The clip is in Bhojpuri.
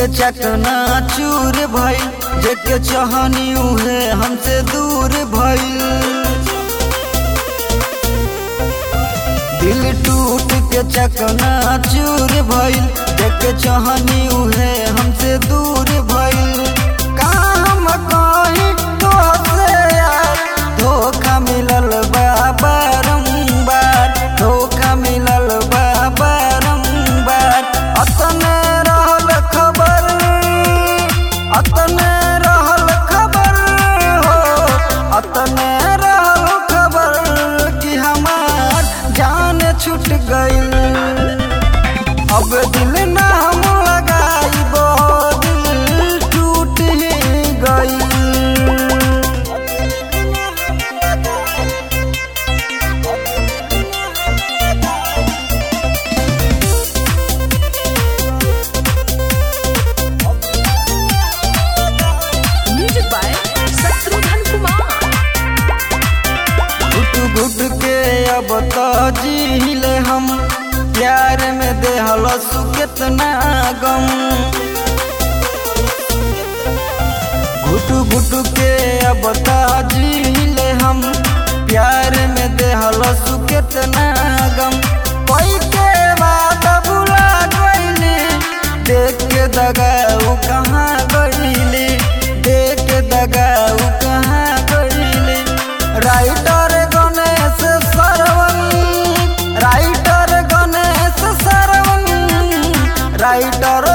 के चकना चूर भइल जेके चाहनी उहे हमसे दूर भइल दिल टूट के चकना चूर भइल जेके चाहनी उहे हमसे दूर भइल काम कहीं तो से यार धोखा मिलल बा बारंबार धोखा मिलल बा बारंबार अतने रहल खबर अतने रहल खबर हो अतने रहल खबर कि हमार जान छूट गइल अब दिल ना हम लगाइबो दिल टूट ही गइल Music by Satrudhan Kumar. घुट घुट के अब तो जीले हम प्यार में देहल कितना गम घुट घुट के अब तो जीले हम प्यार में देहल कितना गम कोई के बात बुला गईली देख के दगाऊ कहाँ गईली देख के दगाऊ कहाँ गईली राइटर गणेश सरवन राइटर गणेश सरवन राइटर